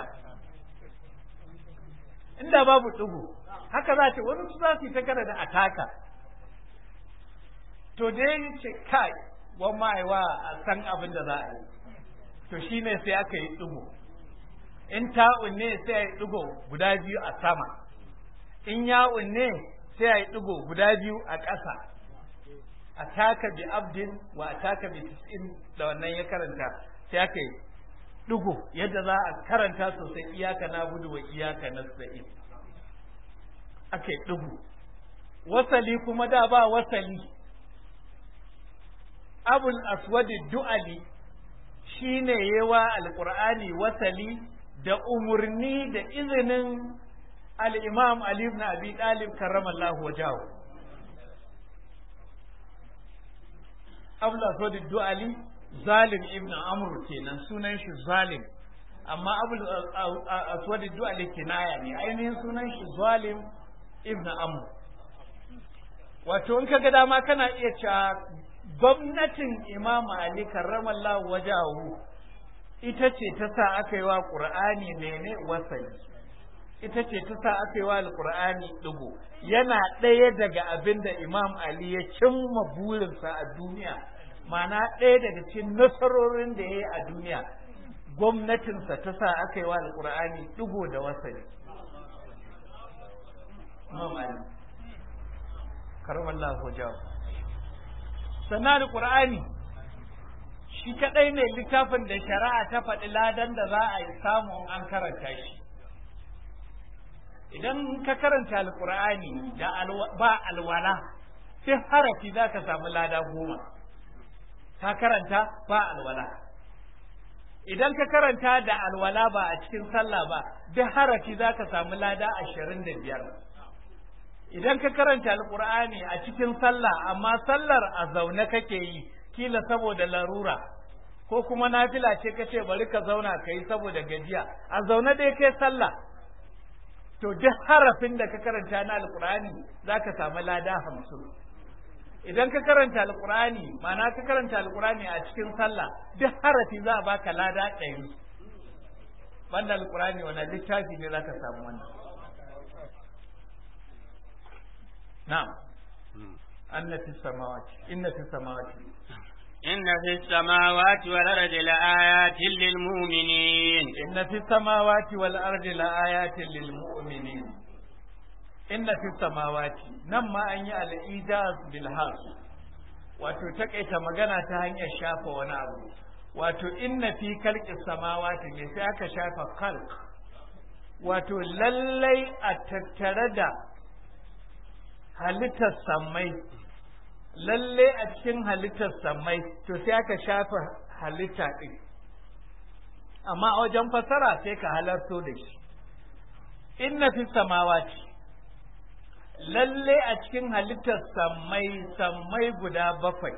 inda babu ɗigo haka za ce wani su za su yi ta kada da ataka to dai ce kai wan ma'aiwa a san abin da za a yi to shi ne sai aka yi ɗigo in ta'un ne sai a yi ɗigo guda biyu a sama in ya'un ne sai a yi ɗigo guda biyu a ƙasa a taka bi abdin wa a taka bi tis'in da wannan ya karanta sai aka yi ɗigo yadda za a karanta sosai iyaka na gudu wa iyaka na sa'in aka yi ɗigo wasali kuma da ba wasali abul aswadi du'ali shi ne yewa alƙur'ani wasali da umarni da izinin al'imam Ali ibn Abi Talib karramallahu wajahu abul aswadi du'ali zalim ibn amr kenan sunan shi zalim amma abul aswad du'ali kinaya ne ainihin sunan shi zalim ibn amr wato in kaga dama kana iya cewa gwamnatin imam ali karramallahu wajahu ita ce ta sa aka yi wa qur'ani mene wasali ita ce ta sa aka yi wa alqur'ani digo yana ɗaya daga abin da imam ali ya cimma burinsa a duniya mana ɗaya daga cikin nasarorin da ya yi a duniya gwamnatinsa ta sa aka yi wa alƙur'ani ɗigo da wasali mamali karmallah hujjawa sannan alƙur'ani shi kaɗai ne littafin da shari'a ta faɗi ladan da za a yi samun an karanta shi idan ka karanta alƙur'ani da ba alwala sai harafi za ka samu lada goma ka karanta ba alwala idan ka karanta da alwala ba a cikin sallah ba duk harafi za ka samu lada ashirin da biyar idan ka karanta alkur'ani a cikin sallah amma sallar a zaune kake yi kila saboda larura ko kuma nafila ce ka ce bari ka zauna ka yi saboda gajiya a zaune dai kai sallah to duk harafin da ka karanta na alkur'ani za ka samu lada hamsin idan ka karanta alkurani ma'ana ka karanta alkurani a cikin sallah duk harafi za a baka lada ɗari banda alkurani wani littafi ne za ka samu wannan na'am anna fi samawati inna fi samawati إن في السماوات والأرض لآيات للمؤمنين inna fi samawati wal ardi la ayatin lil mu'minin inna fi samawati nan ma an yi al-ijaz bil has wato takaita magana ta hanyar shafa wani abu wato inna fi kalqi samawati ne sai aka shafa khalq wato lallai a tattare da halittar sammai lalle a cikin halittar sammai to sai aka shafa halitta ɗin amma a wajen fasara sai ka halarto da shi inna fi samawati lalle a cikin halittar sammai sammai guda bakwai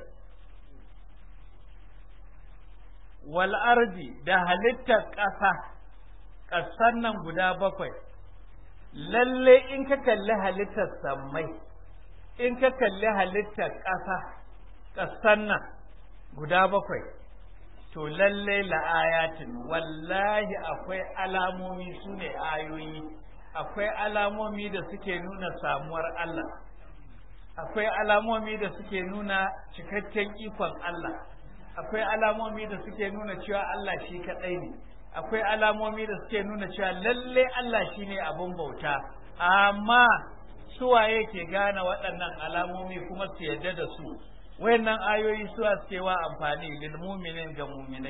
wal ardi da halittar ƙasa ƙasan nan guda bakwai lalle in ka kalli halittar sammai in ka kalli halittar ƙasa ƙasan nan guda bakwai to lalle la'ayatin wallahi akwai alamomi su ne ayoyi akwai alamomi da suke nuna samuwar Allah akwai alamomi da suke nuna cikakken ikon Allah akwai alamomi da suke nuna cewa Allah shi kaɗai ne akwai alamomi da suke nuna cewa lalle Allah shi ne abin bauta amma suwaye ke gane waɗannan alamomi kuma su yarda da su wayannan ayoyi suwa suke wa amfani lil mu'minin ga mu'minai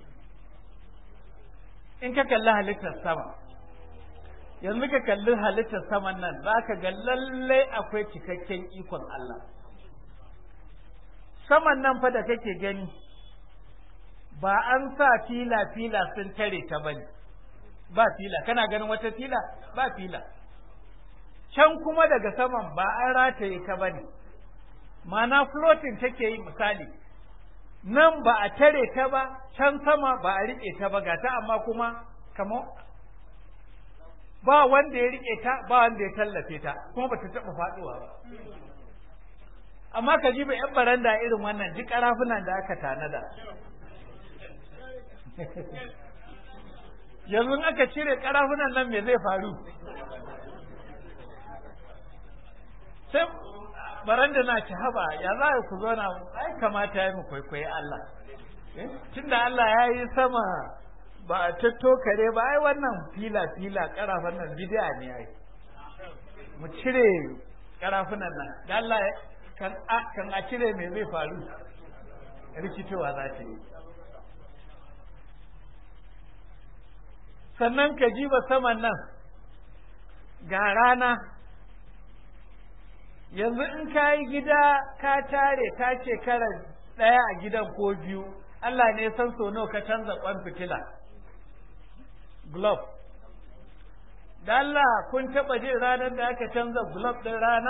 in ka kalli halittar sama yanzu ka kalli halittar saman nan za ka ga lalle akwai cikakken ikon Allah saman nan fa da kake gani ba an sa fila-fila sun tare ta bane ba fila kana ganin wata fila ba fila can kuma daga saman ba an rataye ta bane mana floating take yi misali nan ba a tare ta ba can sama ba a riƙe ta ba gata amma kuma kamar ba wanda ya riƙe ta ba wanda ya tallafe ta kuma ba ta taɓa faɗuwa ba amma ka ji ba 'yan baranda irin wannan duk ƙarafunan da aka tanada yanzu aka cire karafunan nan me zai faru sai baranda na ci haba ya za ku zo na ai kamata ya mu kwaikwayi Allah tunda Allah ya yi sama ba a tattokare ba ai wannan fila fila karafan nan bidiya ne ai mu cire karafunan nan da Allah kan a cire me zai faru rikitowa za ta yi sannan ka jiba saman nan ga rana yanzu in ka yi gida ka tare ka shekara ɗaya a gidan ko biyu Allah ne san so nawa ka canza ƙwan fitila glove da Allah kun taɓa jin ranar da aka canza glove ɗin rana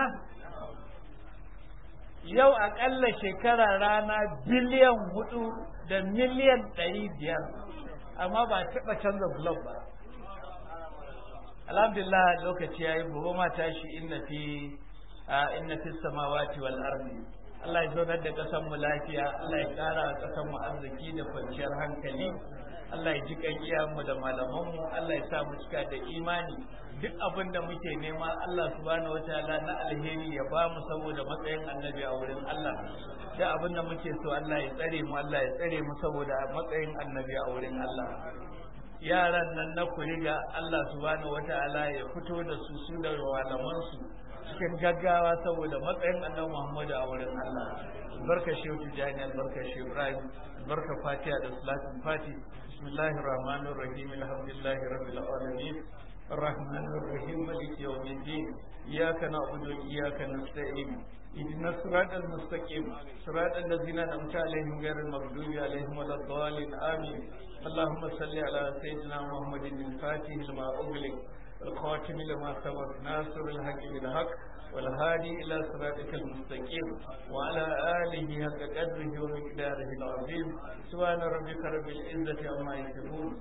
yau aƙalla shekara rana biliyan hudu da miliyan ɗari biyar amma ba taɓa canza blog ba alhamdulillah lokaci yayi gobe ma tashi inna fi inna fi samawati wal ardi Allah ya zaunar da ƙasar mu lafiya Allah ya ƙara ƙasar mu arziki da kwanciyar hankali Allah ya ji kan mu da malaman mu Allah ya sa mu cika da imani duk abin da muke nema Allah subhanahu wataala na alheri ya ba mu saboda matsayin annabi a wurin Allah duk abin da muke so Allah ya tsare mu Allah ya tsare mu saboda matsayin annabi a wurin Allah yaran nan na kuriga Allah subhanahu wataala ya fito da su su da malaman su cikin gaggawa saboda matsayin annabi Muhammadu a wurin Allah barka shehu tijani barka shehu Ibrahim barka Fatiha da salatin Fati bismillahir rahmanir rahim alhamdulillahi rabbil alamin الرحمن الرحيم مالك يوم الدين إياك نعبد وإياك نستعين اهدنا الصراط المستقيم صراط الذين أنعمت عليهم غير المغضوب عليهم ولا الضالين آمين اللهم صل على سيدنا محمد الفاتح لما أغلق الخاتم لما سبق ناصر الحق بالحق والهادي إلى صراطك المستقيم وعلى آله حق قدره ومقداره العظيم سبحان ربك رب العزة عما يصفون